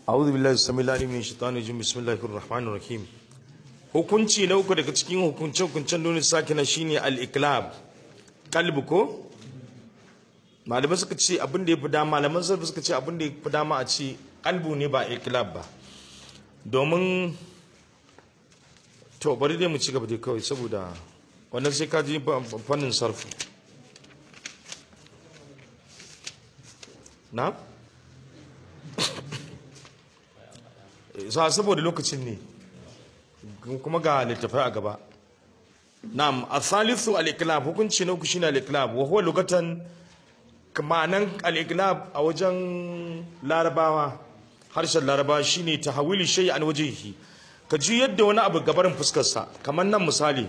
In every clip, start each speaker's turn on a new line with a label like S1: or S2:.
S1: أعوذ بالله السميع العليم من الشيطان الرجيم بسم الله الرحمن الرحيم hukunci na uku daga cikin hukunce-hukuncen nuna sakina shine al-iklab kalbi ko malamai suka ce abin da ya fi dama malaman sarfi suka ce abin da ya fi dama a ce kalbu ne ba iklab ba domin to bari dai mu ci gaba dai kawai saboda wannan sai ka ji fannin sarfi na? sa saboda lokacin ne kuma ga littafai a gaba na'am athalithu al-iklab hukunci na uku shine al-iklab wa huwa lugatan ma'anan al-iklab a wajen larabawa harshen larabawa shine tahawili shay an wajhihi ka ji yadda wani abu gabarin fuskar sa kamar nan misali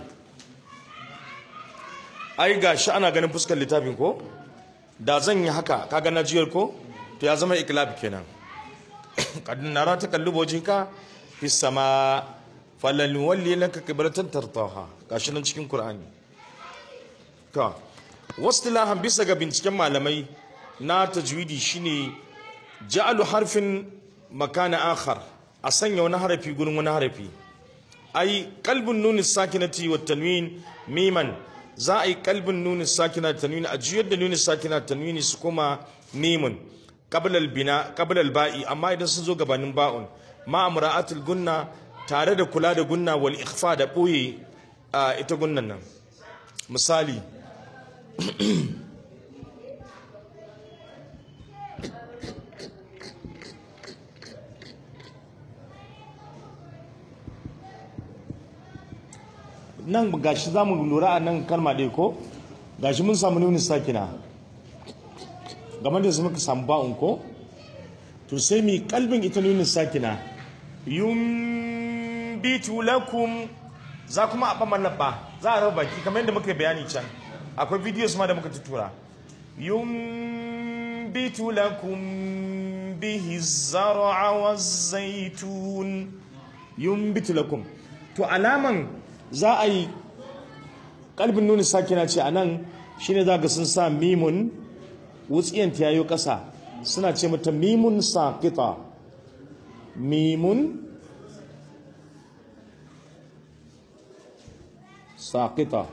S1: ai gashi ana ganin fuskar littafin ko da zan yi haka kaga na jiyar ko to ya zama iklab kenan kad nara takallubu wajhika fi sama falal walli laka qiblatan tartaha gashi nan cikin qur'ani ka wastilahan bisa ga binciken malamai na tajwidi shine ja'alu harfin makana akhar a sanya wani harafi gurin wani harafi ai qalbun nun sakinati wat tanwin miman za a yi qalbun nun sakina tanwin a juyar da nun sakina tanwini su kuma mimun qabla al bina qabla al ba'i amma idan sun zo gabanin ba'un ma amra'atul gunna tare da kula da gunna wal ikhfa da boye a ita gunnan nan misali nan gashi za mu lura a nan kalma ɗaya ko gashi mun samu nuni sakina game da su muka samu ba'un ko to sai mi kalbin ita nuni sakina yumbitu lakum za kuma a ɓamar labba za a raba baki kamar yadda muka bayani can akwai videos ma da muka tutura yumbitu lakum bihi zar'a wa zaitun yumbitu lakum to alaman za a yi kalbin nuni sakina ce a nan shine za ga sun sa mimun wutsiyan ta yayo ƙasa suna ce mata mimun saƙita mimun saƙita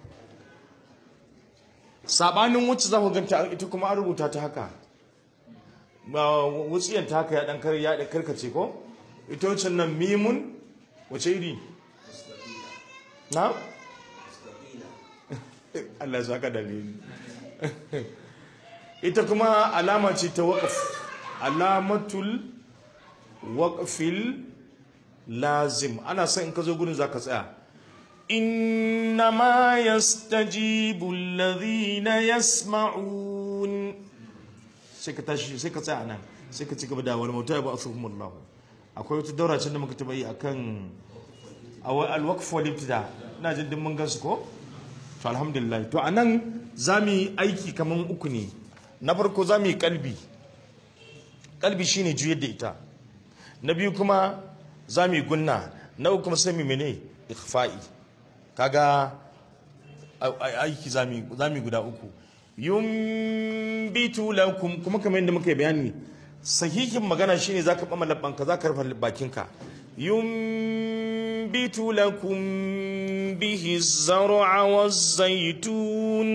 S1: saɓanin wacce za ku ganta ita kuma an rubuta ta haka wutsiyan ta haka ya ɗan ya karkace ko ita wacce nan mimun wace iri na? Allah saka dalili ita kuma alama ce ta waƙaf alamatul waƙafil lazim ana son in ka zo gudun za ka tsaya innama yastajibu alladhina yasma'un sai ka tashi sai ka tsaya nan sai ka ci gaba da wani mauta ya ba asuhumullahu akwai wata daura can da muka taba yi akan alwaqf wal ibtida ina jin din mun gansu ko to alhamdulillah to anan zamu yi aiki kaman uku ne na farko zamu yi kalbi kalbi shine juyar da ita na biyu kuma zamu yi gunna na uku kuma sai mu mene ikhfa'i kaga aiki zamu zamu guda uku yumbitu lakum kuma kamar yadda muka bayani sahihin magana shine zaka bama labbanka zaka rufe bakinka ينبت لكم به الزرع والزيتون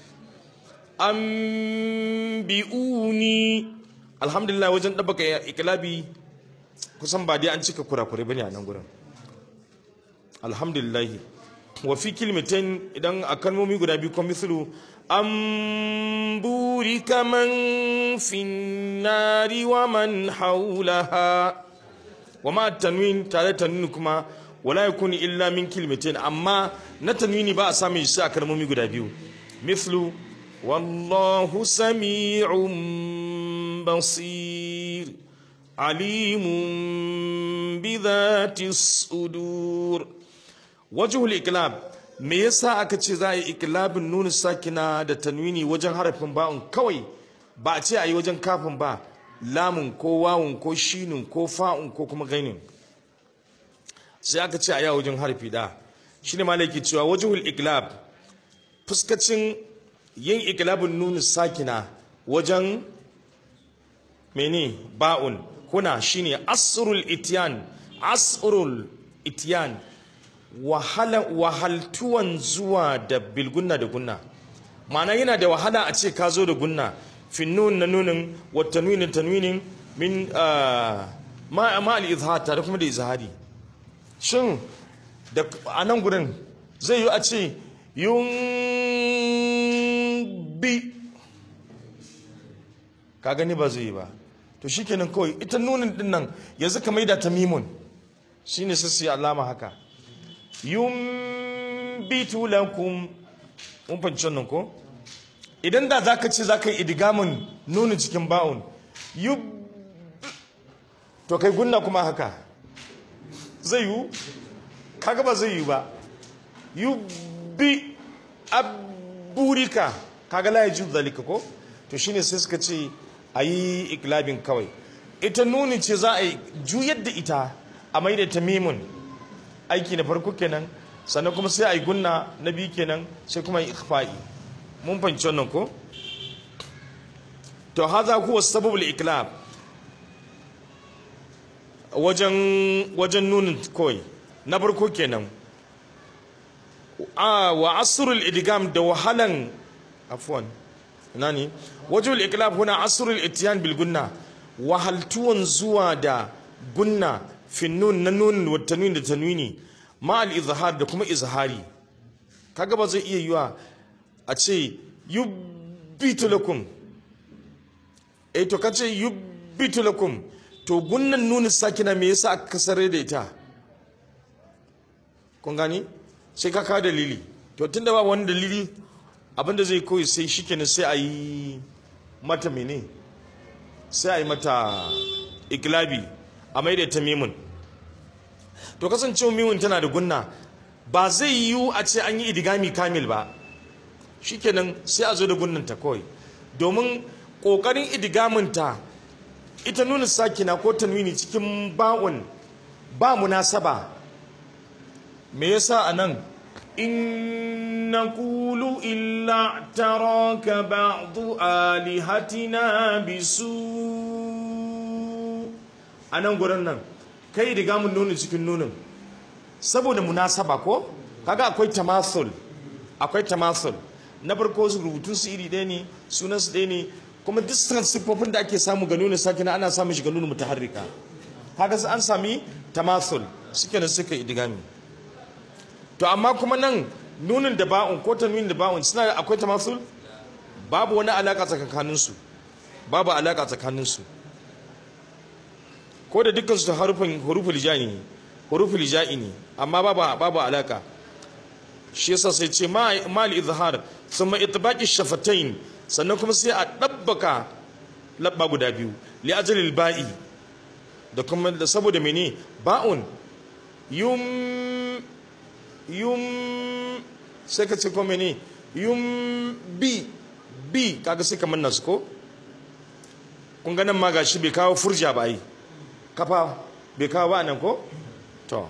S1: أنبئوني الحمد لله وجن دبك إكلابي kusan ba dai an cika kurakurai bane a nan gurin alhamdulillah wa fi kilmatain idan a kalmomi guda biyu kuma mislu an buri kaman finnari wa man haulaha wa ma tanwin tare tanwini kuma wala yakuni illa min kilmatin amma na tanwini ba a samun shi a kalmomi guda biyu mithlu wallahu sami'un basir alimun bi dhati sudur wajhul iklab me yasa aka ce za a yi iklabin nunu sakina da tanwini wajen harafin ba'un kawai ba a ce a yi wajen kafin ba lamun ko wawun ko shinun ko fa'un ko kuma gainin sai aka ce a yawo wajen harfi da shi ne malaki cewa wajihul iklab fuskacin yin iklabin nunu sakina wajen mene ba'un kuna shine asrul ityan asrul ityan wahala wahaltuwan zuwa da bilgunna da gunna ma'ana yana da wahala a ce ka zo da gunna finnun na nunin wa tanwinin tanwinin min ma ma al izhar tare kuma da izhari shin da a nan gurin zai yi a ce yun bi ka gani ba zai yi ba to shikenan kawai ita nunin din nan yanzu ka maida ta mimun shine sai su yi alama haka yumbitu lakum mun fahimci wannan ko idan da zaka ce zaka yi idigamin nunin cikin ba'un yub to kai gunna kuma haka zai yi kaga ba zai yi ba yubbi aburika kaga la yajuzu zalika ko to shine sai suka ce ayi iklabin kawai ita nuni ce za a yi juyar da ita a mai da tamimun aiki na farko kenan sannan kuma sai a yi gunna na biyu kenan sai kuma yi ikhfa'i mun fahimci wannan ko to haza huwa sababul iklab wajen wajen nunin kawai na farko kenan a wa asrul idgam da wahalan afwan nani wajhul iklab huna asrul ityan bil gunna wahaltuwan zuwa da gunna fi nun na nun wa tanwin da tanwini ma al izhar da kuma izhari kaga ba zai iya yiwa a ce yubbitu lakum eh to kace yubbitu lakum to gunnan nunin sakina me yasa aka kasare da ita kun gani sai ka kawo dalili to tunda ba wani dalili abinda zai koyi sai shikenan sai a yi mata mene sai a yi mata iklabi a mai da ta mimun to kasancewa mimun tana da gunna ba zai yiwu a ce an yi idigami kamil ba shikenan sai a zo da gunnanta kawai domin ƙoƙarin idigaminta ita nuna sakina ko tanwini cikin ba'un ba munasaba me yasa a nan in naqulu illa taraka ba'du alihatina bisu a nan gurin nan kai riga mun nuna cikin nunin saboda munasaba ko kaga akwai tamasul akwai tamasul na farko su rubutun su iri ɗaya ne sunan su ɗaya ne kuma duk siffofin da ake samu ga nuna sakina ana samun shi ga nuna mutaharrika kaga sai an sami tamasul suke da suka idigami to amma kuma nan nunin da ba'un ko tanwin da ba'un suna da akwai tamasul babu wani alaka tsakanin su babu alaka tsakanin su ko da dukkan su harufin huruful jani ne huruful ja'i ne amma babu babu alaka shi yasa sai ce ma mal izhar thumma itbaqi shafatain sannan kuma sai a dabbaka labba guda biyu li ajlil ba'i da kuma da saboda mene ba'un yum yum sai ka ce ko mene yum bi bi kaga sai kamar nasu ko kun ganin ma gashi bai kawo furja ba yi kafa bai kawo ba nan ko to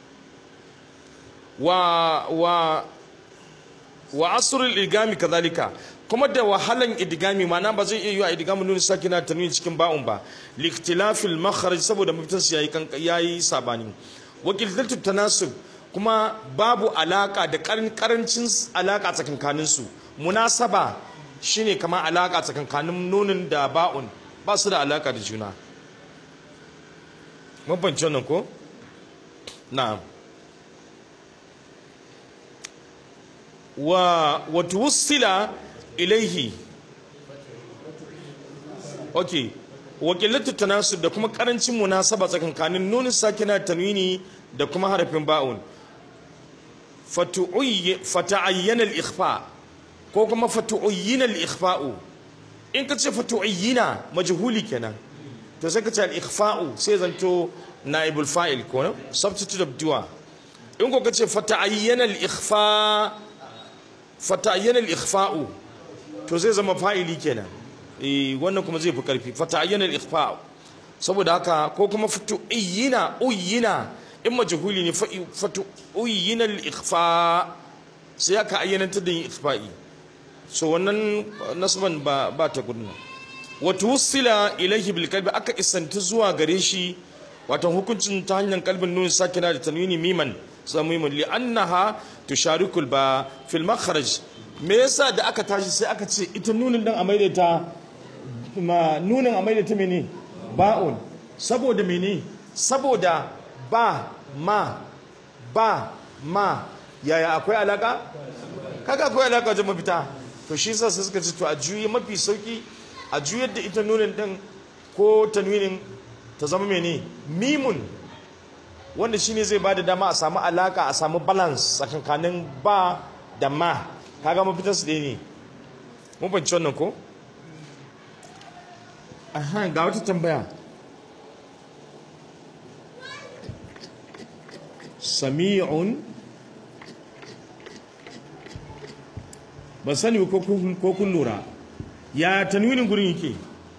S1: wa wa wa asrul idgami kadhalika kuma da wahalan idgami mana ba zai iya yi a idgami nun sakina tanwin cikin ba'un ba liktilafil makharaj saboda mutum su yayi yayi sabani wakilatu tanasub kuma babu alaka da karancin alaka tsakankanin su munasaba shine kamar alaka tsakankanin nunin da ba'un ba su da alaka da juna mun fahimci wannan ko na'am wa watuwussila ilaihi ok wakilatu tanasub da kuma karancin munasaba tsakankanin nunin sakina tanwini da kuma harafin ba'un fata'ayyana al-ikhfa ko kuma fatu'ayyana al-ikhfa'u in ka ce fatu'ayyana majhuli kenan to sai ka ce al-ikhfa'u sai zanto naibul fa'il ko no substitute of dua in ko ka ce fata'ayyana al-ikhfa fata'ayyana al-ikhfa'u to zai zama fa'ili kenan eh wannan kuma zai fi karfi fata'ayyana al-ikhfa'u saboda haka ko kuma fatu'ayyana uyyina in majhuli ne fatu'ayyana al-ikhfa sai aka ayyana ta da yin ikhfa'i so wannan nasban ba ba ta gudna wato wusila ilaihi bil kalbi aka isanti zuwa gare shi wato hukuncin ta hanyar kalbin nun sakina da tanwini miman samimun li annaha tusharikul ba fil makharaj me yasa da aka tashi sai aka ce ita nunin dan a maida ta ma nunin a maida ta mene ba'un saboda mene saboda ba ma ba ma yaya akwai alaka kaga akwai alaka wajen mafita to shi yasa sai suka ce to a juyi mafi sauki a juyar da ita nunin din ko tanwinin ta zama mene mimun wanda shine zai bada dama a samu alaka a samu balance tsakankanin ba da ma kaga mafitar su ɗaya ne mun fahimci wannan ko aha ga wata tambaya sami'un ban sani ko kun ko kun lura ya tanwinin gurin yake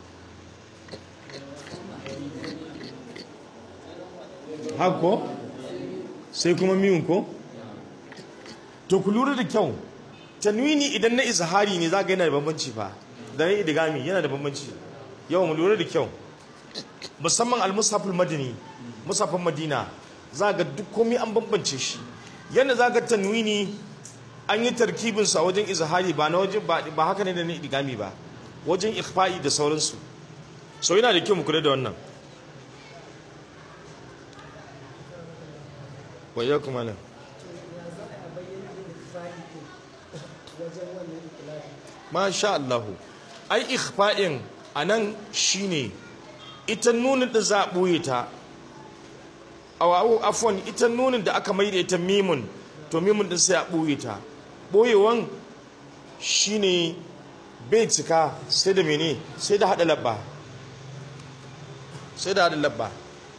S1: hako sai kuma miyun ko to ku lura da kyau tanwini idan na izhari ne za ga yana da bambanci fa da na idigami yana da bambanci yau mu lura da kyau musamman al-mushaful madini musafin madina za ga duk komai an bambance shi yadda za ga tanwini an yi tarkibin sa wajen izhari ba na wajen ba haka ne da na idigami ba wajen ikhfa'i da sauransu so yana da kyau mu kula da wannan wayya kuma nan masha Allahu ai ikhfa'in anan shine ita nunin da za a ɓoye ta awawo afwan ita nunin da aka maida ita mimun to mimun din sai a ɓoye ta ɓoyewan shine bai cika sai da mene sai da haɗa labba sai da haɗa labba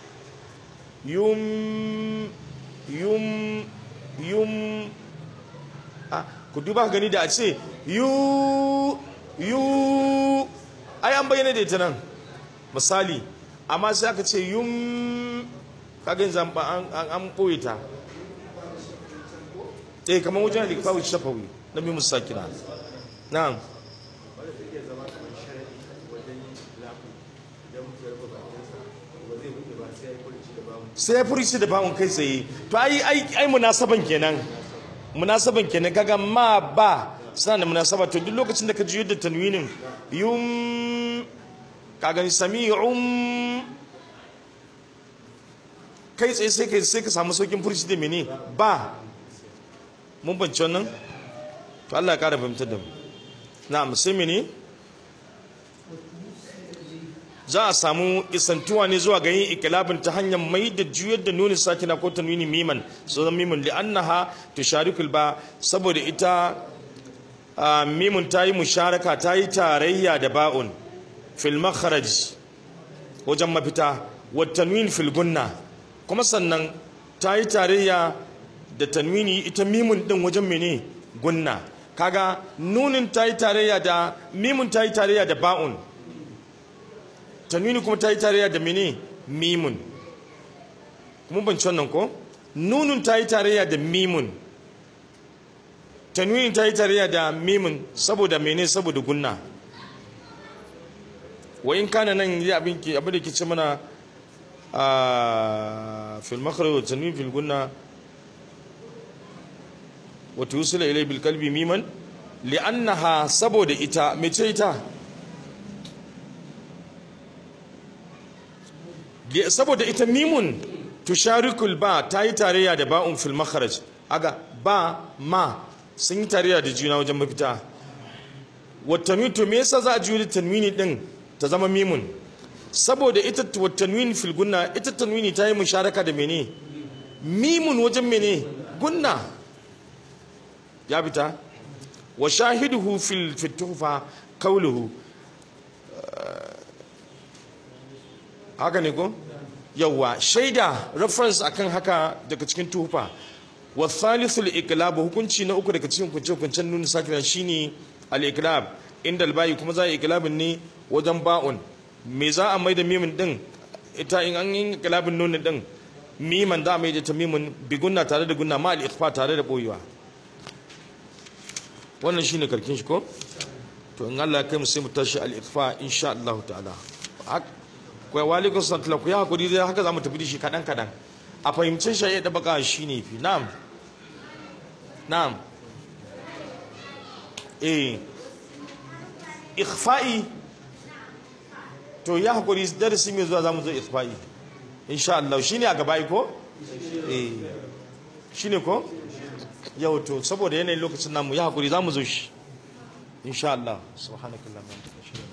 S1: yum yum yum a ku duba gani da a ce yu yu ai an bayyana da ita nan misali amma sai aka ce yum kagin zamba an an boye ta eh kamar wajen alikawu shafawi na bi musakina na'am sai ya furici da bawon kai tsaye to ai ai ai munasaban kenan munasaban kenan kaga ma ba suna da munasaba to duk lokacin da ka ji yadda tanwinin yum kaga sami'um kai tsaye sai ka sai ka samu saukin furici da mene ba mun bance wannan to Allah ya kara fahimtar da mu na'am sai mene za a samu isantuwa ne zuwa ga yin ikilabin ta hanyar mai da juyar da nuni sakina ko tanwini miman so zan mimun li annaha tusharikul ba saboda ita mimun ta yi musharaka ta yi tarayya da ba'un fil makharaj wajen mafita wa tanwin fil gunna kuma sannan ta yi tarayya da tanwini ita mimun din wajen mene gunna kaga nunin ta yi tarayya da mimun ta yi tarayya da ba'un tanwini kuma ta yi tarayya da mene mimun kuma ban wannan ko nunun ta yi tarayya da mimun tanwini ta yi tarayya da mimun saboda mene saboda gunna wa in kana nan yi abin ki abin da ke ce mana a fil makhraj wa tanwin fil gunna wa tusila ilay bil qalbi miman li'annaha saboda ita mece ita saboda ita mimun tusharikul ba ta yi tarayya da ba'un fil makharaj aga ba ma sun yi tarayya da juna wajen mafita watanwi to me yasa za a juyi tanwini din ta zama mimun saboda ita watanwini fil gunna ita tanwini ta yi musharaka da mene mimun wajen mene gunna ya fita wa shahiduhu fil fitufa kauluhu haka ne ko yawa shaida reference akan haka daga cikin tufa wa thalithul iqlab hukunci na uku daga cikin kunce kuncen nun sakina shine al iqlab inda al bayi kuma za a iqlabin ne wajen ba'un me za a maida mimin din ita in an yi iqlabin nun din miman za a maida ta mimin bigunna tare da gunna ma al ikhfa tare da boyewa wannan shine karkin shi ko to in Allah ya kai mu sai mu tashi al-ikhfa insha Allah ta'ala kai walikun sallallahu ku ya hakuri dai haka zamu tafi da shi kadan kadan a fahimcin shi da baka shine fi na'am na'am eh ikhfa'i to ya hakuri darasi mai zuwa zamu zo ikhfa'i insha Allah shine a gaba ko eh shine ko yau to saboda yanayin lokacin namu ya hakuri zamu zo shi insha Allah subhanakallahumma wa bihamdika